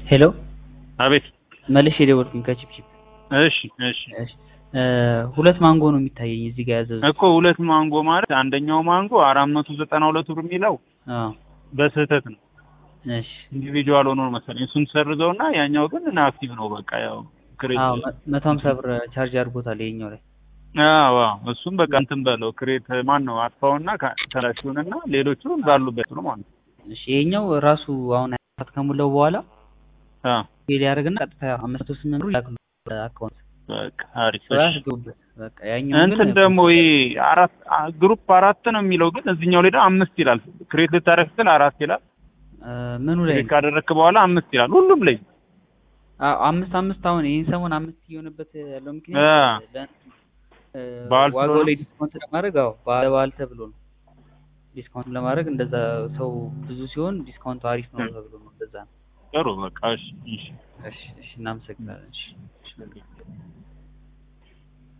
ሄሎ አቤት። መልሼ የደወልኩኝ ከቺፕቺፕ እሺ እሺ እሺ እ ሁለት ማንጎ ነው የሚታየኝ እዚህ ጋር ያዘዙት። እኮ ሁለት ማንጎ ማለት አንደኛው ማንጎ አራት መቶ ዘጠና ሁለት ብር የሚለው አዎ በስህተት ነው እሺ ኢንዲቪጁዋል ሆኖ ነው መሰለኝ። እሱን ሰርዘውና ያኛው ግን አክቲቭ ነው። በቃ ያው ክሬት አዎ መ- መቶ ሀምሳ ብር ቻርጅ አድርጎታል ይሄኛው ላይ አዎ አዎ፣ እሱም በቃ እንትን በለው ክሬት ማን ነው አጥፋውና ተላሽውንና ሌሎቹ ባሉበት ነው ማለት ነው። እሺ ይሄኛው ራሱ አሁን አራት ከሞላው በኋላ አዎ ፌል ያደርግና ቀጥታ አምስት መቶ ስምንት ብር ይላክሉ አካውንት በቃ አሪፍ። ስራ እሺ ያስገቡበት በቃ ያኛው እንትን ደግሞ ይሄ አራት አ- ግሩፕ አራት ነው የሚለው ግን እዚህኛው ላይ ደግሞ አምስት ይላል። ክሬት ልታደርግ ስትል አራት ይላል። እ ምኑ ላይ ክሬት ካደረግክ በኋላ አምስት ይላል ሁሉም ላይ አዎ አምስት አምስት አሁን ይህን ሰሞን አምስት እየሆነበት ያለው አ። ምክንያት ለ- እ በዓል ዋጋው ስለሆነ? ላይ ዲስካውንት ለማድረግ አዎ በዓል በዓል ተብሎ ነው ዲስካውንት ለማድረግ እንደዛ ሰው ብዙ ሲሆን ዲስካውንቱ አሪፍ ነው ተብሎ ነው እንደዛ ነው ጥሩ በቃ እሺ እሺ እሺ እሺ እናመሰግናለን እሺ እሺ